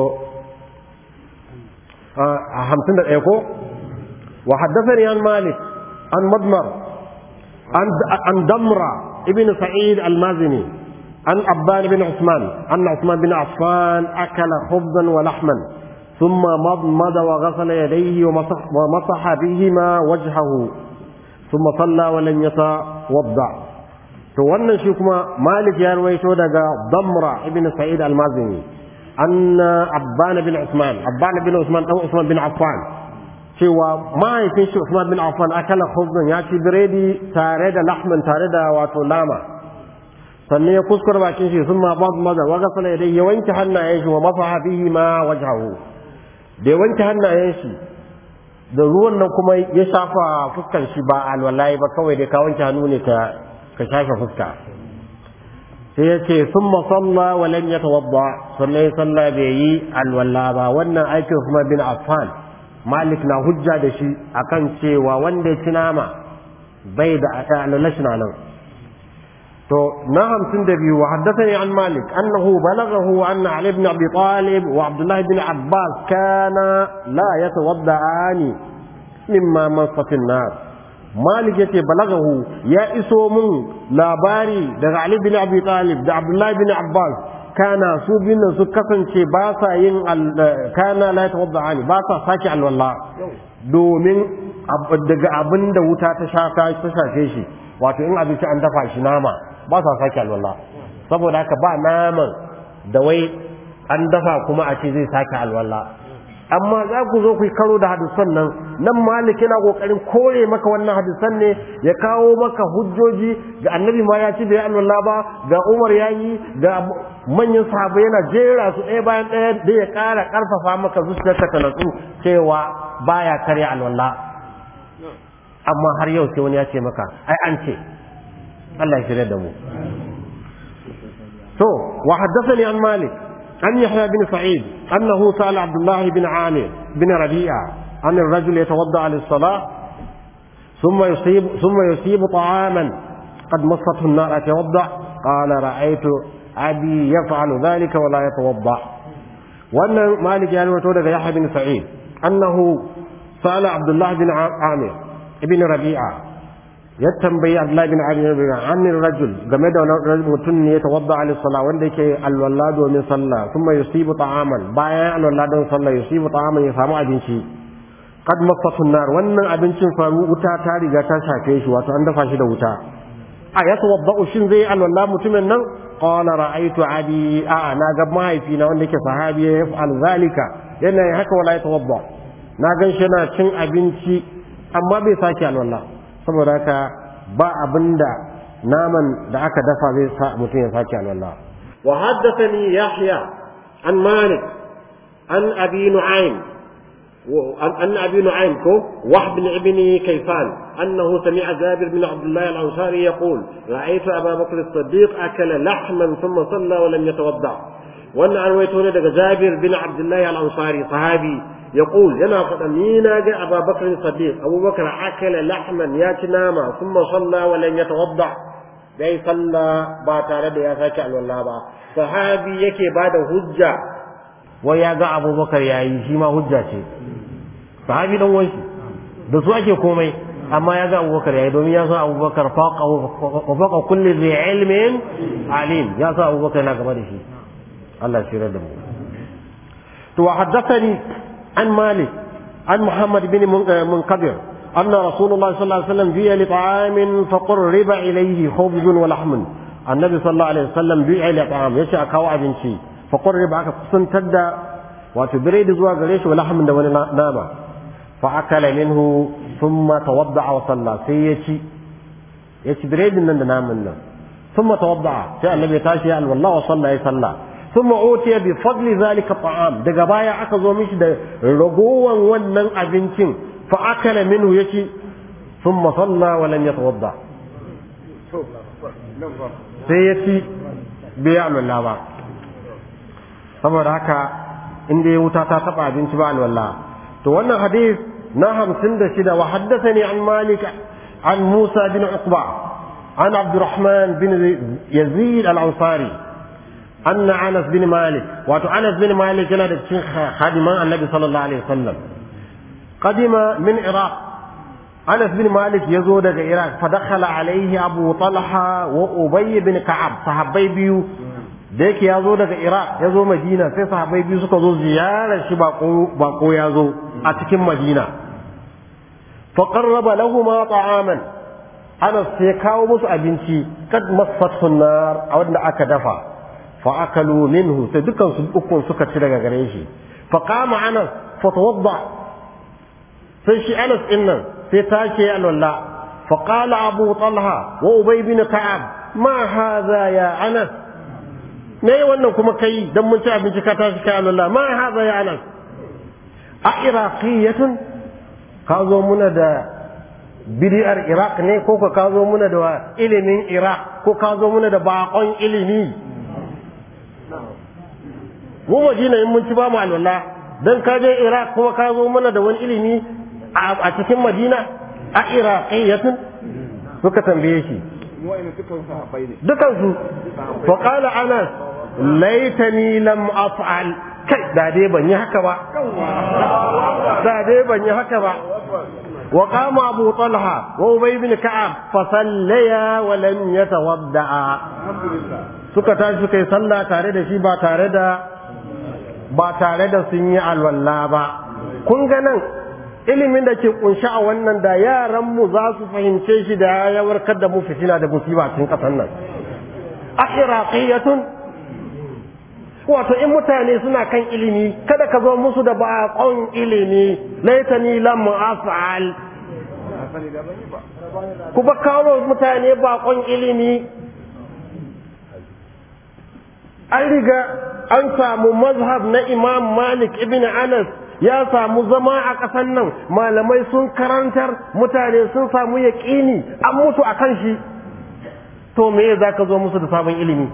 a hamsin da ɗaya ko wa haddathani an malik an madmar an damra ابن سعيد المازني عن عبان بن عثمان أن عثمان بن عفان أكل خبزا ولحما ثم مضمض وغسل يديه ومسح, ومسح بهما وجهه ثم صلى ولم يتوضع to wannan shi kuma Malik ya rawaito daga Damra ibn Sa'id al-Mazini anna Abban bin Usman Abban bin Usman dan Usman bin Affan cewa mahaifin shi Usman bin Affan akala khubzan ya ci biredi tare da lahmin tare da wato nama sannan ya kuskura bakin shi sun ma babu maza wa gasala dai ya wanke hannayen shi wa masaha bihi ma wajhahu da ya wanke hannayen shi da ruwan nan kuma ya shafa fuskar shi ba alwalai ba kawai dai ka wanke hannu ne ka ka shafa fuska sai ya ce sun masalla wa lam yatawadda sannan ya salla bai yi alwala ba wannan aikin kuma bin Affan Malik na hujja da shi akan cewa wanda ya ci nama bai da alwala shi nan to na hamsin da biyu wa haddathani an Malik annahu balaghahu anna Ali ibn Abi Talib wa Abdullah ibn Abbas kana la yatawadda'ani mimma masatin nar Malik yace balagahu ya iso mun labari daga Ali bin Abi Talib da Abdullah bin Abbas kana su bin su kasance ba sa yin kana la tawadda'ani ba sa saki alwala domin daga abin da wuta ta shafa ta shafe shi wato in abinci an dafa shi nama ba sa saki alwala saboda haka ba naman da wai an dafa kuma a ce zai sake alwala amma za ku zo ku yi karo da hadisan nan nan malik yana kokarin kore maka wannan hadisan ne ya kawo maka hujjoji ga annabi ma ya ci bai alwala ba ga umar ya yi ga manyan sahabbai yana jera su ɗaya bayan ɗaya da ya ƙara ƙarfafa maka zuciyarka ta natsu cewa baya karya alwala amma har yau sai wani ya ce maka ai an ce Allah ya shirya da mu to wa haddathani an malik عن يحيى بن سعيد أنه سأل عبد الله بن عامر بن ربيعة عن الرجل يتوضأ للصلاة ثم يصيب ثم يصيب طعاما قد مسته النار أتوضأ قال رأيت أبي يفعل ذلك ولا يتوضأ وأن مالك يعني وتولد يحيى بن سعيد أنه سأل عبد الله بن عامر بن ربيعة ya tambayi Abdullahi bin Abi bin Amir rajul game da wani mutum ne ya tawadda ala sallah wanda yake alwala domin sallah kuma yusibu ta'aman bayan alwala don sallah yusibu ta'aman ya samu abinci qad masatu nar wannan abincin fa wuta ta riga ta shafe shi wato an dafa shi da wuta a ya tawadda shin zai alwala mutumin nan qala ra'aytu abi a na ga mahaifina wanda yake sahabi ya yaf'al zalika yana haka wala ya tawadda na gan shi yana cin abinci amma bai sake alwala saboda haka ba abinda naman da aka dafa zai sa mutum ya sake alwala wa haddathani yahya an malik an abi nu'aym an abi nu'aym ko wahb bin ibni kayfan annahu sami'a jabir bin abdullah al-ansari yaqul ra'aytu aba bakr as-siddiq akala lahman thumma salla wa lam yatawadda wannan an waito ne daga jabir bin abdullah al-ansari sahabi يقول ينا فدنينا جاء أبا بكر الصديق أبو بكر أكل لحما ياتي ناما ثم صلى ولم يتوضع bai salla ba tare da ya sake alwala ba sahabi yake ba da hujja wai ya ga abubakar ya yi shi ma hujja ce sahabi dan wanshi da su ake komai amma ya ga abubakar ya yi domin ya sa abubakar faqa kulli zai ilmin alim ya sa abubakar na gaba da shi Allah shi da mu to wa haddathani عن مالك عن محمد بن منقدر أن رسول الله صلى الله عليه وسلم جيء لطعام فقرب إليه خبز ولحم النبي صلى الله عليه وسلم جيء لطعام يشاء كوا أبنشي فقرب أكا قصن تدى وتبريد زوا قريش ولحم دون ناما فأكل منه ثم توضع وصلى سيتي يتي بريد من نام ثم توضع سأل النبي تاشي والله وصلى يصلى ثم أوتي بفضل ذلك الطعام daga baya aka zo mishi da ragowan wannan abincin fa akala minhu yaci thumma salla wa lam yatawadda sai yaci bai alwala ba saboda haka inda ya wuta ta taba abinci ba alwala to wannan hadith na hamsin da shida wa haddathani an malik an musa bin uqba an abdurrahman bin yazid al-ansari أن أنس بن مالك وأتو أنس بن مالك كان خادم النبي صلى الله عليه وسلم قدم من العراق أنس بن مالك يزود العراق فدخل عليه أبو طلحة وأبي بن كعب صحابي بيو ديك يزود العراق يزو مدينة في صحابي بيو سكزو زيارة شباقو باقو يزو أتكم مدينة فقرب لهما طعاما أنس سيكاو مس أبنتي قد مصته النار أو أن أكدفا فأكلوا منه تدكن سبقون سكة تلقى قريشي فقام أنس فتوضع فشي أنس إنا فتاشي الولا فقال أبو طلحة وأبي بن كعب ما هذا يا أنس me wannan kuma kai dan mun ci abinci ka tashi kai Allah ma haza ya anas a iraqiyatun ka zo muna da bidiyar iraq ne ko ka zo muna da ilimin iraq ko ka zo muna da bakon ilimi mu madina in mun ci ba mu alwala dan ka je iraq kuma ka zo muna da wani ilimi a cikin madina a iraqiyatun suka tambaye shi dukan su fa qala anas laitani lam af'al kai da dai ban yi haka ba da dai ban yi haka ba wa qama abu talha wa ubay ibn ka'ab fa sallaya wa lam yatawadda suka tashi suka yi sallah tare da shi ba tare da ba tare da sun yi alwala ba kun ga nan ilimin da ke kunshi a wannan da yaran mu za su fahimce shi da ya warkar da mu fitina da musiba cikin kasan nan a iraqiyatun wato in mutane suna kan ilimi kada ka zo musu da baƙon ilimi laitani lam af'al ku ba kawo mutane baƙon ilimi an riga an samu mazhab na imam malik ibn anas ya samu zama a ƙasan nan malamai sun karantar mutane sun samu yaƙini an mutu a kan shi to me za ka zo musu da sabon ilimi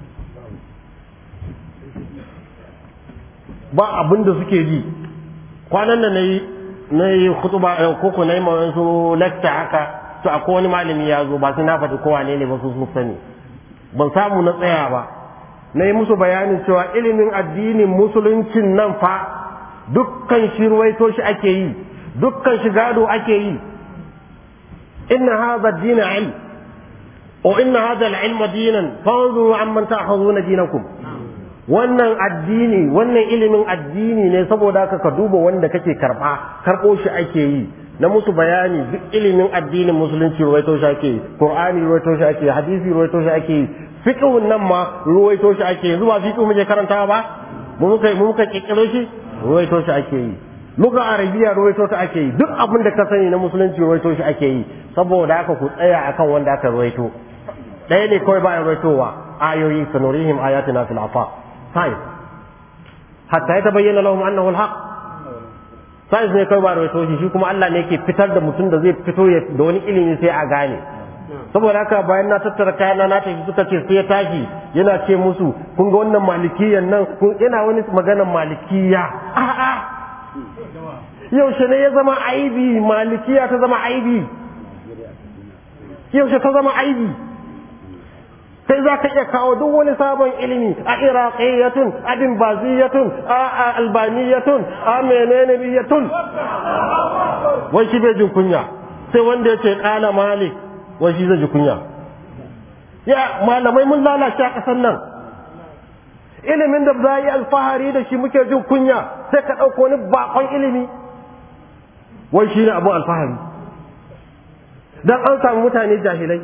ba abin da suke ji kwanan da na yi na yi kutuba koko na yi ma wasu lecture haka to akwai wani malami ya zo ba su na faɗi kowa ne ba su sun sani ban samu na tsaya ba na yi musu bayanin cewa ilimin addinin musuluncin nan fa dukkan shi ruwaito shi ake yi dukkan shi gado ake yi inna hadha ad-din ilm wa inna hadha al-ilm dinan fanzuru amman ta'khuduna dinakum wannan addini wannan ilimin addini ne saboda haka ka duba wanda kake karba karbo shi ake yi na musu bayani duk ilimin addinin musulunci ruwaito shi ake yi qur'ani ruwaito shi ake yi hadisi ruwaito shi ake yi fiqhun nan ma ruwaito shi ake yi zuwa fiqhu muke karantawa ba mu muka mu muka kikkiro shi ruwaito shi ake yi luga arabiya ruwaito ta ake yi duk abin da ka sani na musulunci ruwaito shi ake yi saboda haka ku tsaya akan wanda aka ruwaito ɗaya ne kawai ba a ruwaitowa ayoyi sanurihim ayatina fil afaq science hatta ya tabayyana lahum annahu alhaq science ne kai ba rawaito shi shi kuma Allah ne yake fitar da mutum da zai fito da wani ilimi sai a gane saboda haka bayan na tattara kayana na tafi suka ce sai ya tashi yana ce musu kun ga wannan malikiyan nan kun yana wani maganar malikiya a'a yaushe ne ya zama aibi malikiya ta zama aibi yaushe ta zama aibi sai za ka iya kawo duk wani sabon ilimi a iraqiyatun a dimbaziyatun a albaniyatun a menene biyatun wai shi bai jin kunya sai wanda ya ce kala malik wai shi zai ji kunya ya malamai mun lalace a ƙasar nan ilimin da za yi alfahari da shi muke jin kunya sai ka ɗauko wani bakon ilimi wai shi ne abin alfahari don an samu mutane jahilai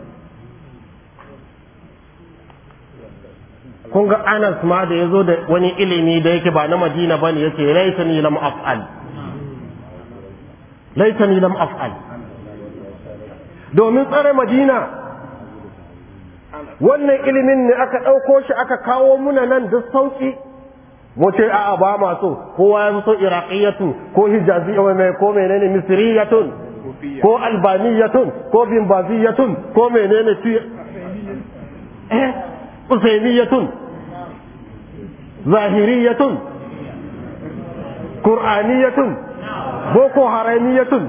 kun ga Anas ma da ya zo da wani ilimi da yake ba na Madina bane yace laitani lam af'al laitani lam af'al domin tsare Madina wannan ilimin ne aka ɗauko shi aka kawo muna nan da sauki mu ce a'a ba ma so kowa ya so iraqiyatu ko hijaziyya mai ko menene misriyatun ko albaniyatun ko bimbaziyatun ko menene eh usainiyatun zahiriyatun qur'aniyatun boko haramiyatun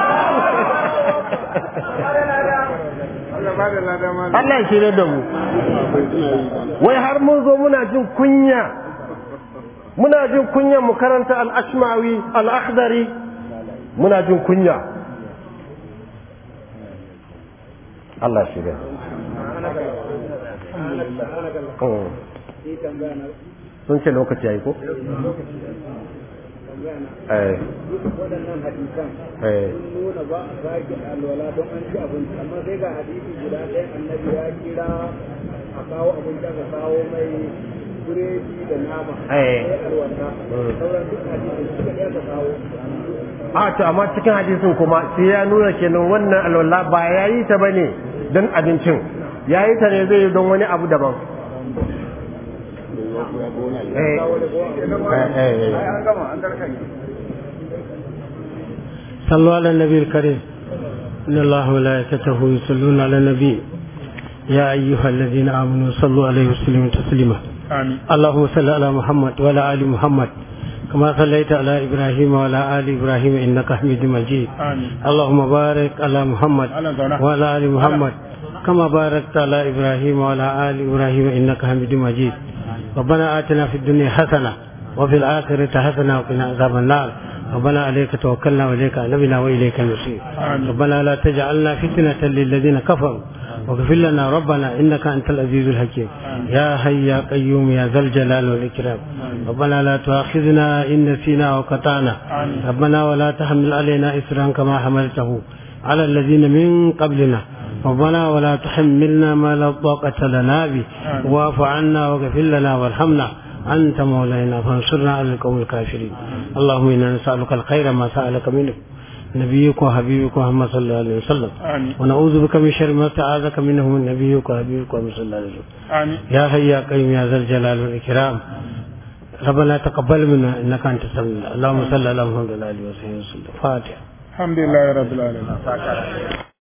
Allah ya shirya da mu wai har mun zo muna jin kunya muna jin kunya mu karanta al-ashmawi al-akhdari muna jin kunya Allah shirya sun ce lokaci ya yi ko? waɗannan hadisan sun nuna ba a sake alwala don an ci abinci amma sai ga hadisi guda ɗaya annabi ya kira a kawo abinci aka kawo mai biredi da nama sai alwala sauran duk hadisi suka ɗaya ka kawo a to amma cikin hadisin kuma sai ya nuna kenan wannan alwala ba ya yi ta bane don abincin ya yi ta ne zai yi don wani abu daban صلوا على النبي الكريم إن الله وملائكته يصلون على النبي يا أيها الذين آمنوا صلوا عليه وسلموا تسليما آمين اللهم صل على محمد وعلى آل محمد كما صليت على إبراهيم وعلى آل إبراهيم إنك حميد مجيد آمين اللهم بارك على محمد أهلا زونا. وعلى آل محمد كما باركت على إبراهيم وعلى آل إبراهيم إنك حميد مجيد ربنا آتنا في الدنيا حسنة وفي الآخرة حسنة وقنا عذاب النار ربنا عليك توكلنا وإليك أنبنا وإليك المصير آمين. ربنا لا تجعلنا فتنة للذين كفروا واغفر لنا ربنا إنك أنت العزيز الحكيم يا حي يا قيوم يا ذا الجلال والإكرام ربنا لا تؤاخذنا إن نسينا وقطعنا آمين. ربنا ولا تحمل علينا إسرا كما حملته على الذين من قبلنا ربنا ولا تحملنا ما لا طاقة لنا به آمين. واعف عنا واغفر لنا وارحمنا أنت مولانا فانصرنا على القوم الكافرين اللهم إنا نسألك الخير ما سألك منه نبيك وحبيبك محمد صلى الله عليه وسلم آمين ونعوذ بك من شر ما استعاذك منه من نبيك وحبيبك محمد صلى الله عليه وسلم آمين يا حي يا قيوم يا ذا الجلال والإكرام ربنا تقبل منا إنك أنت السميع اللهم صل على محمد وعلى آله وصحبه وسلم فاتحة الحمد لله رب العالمين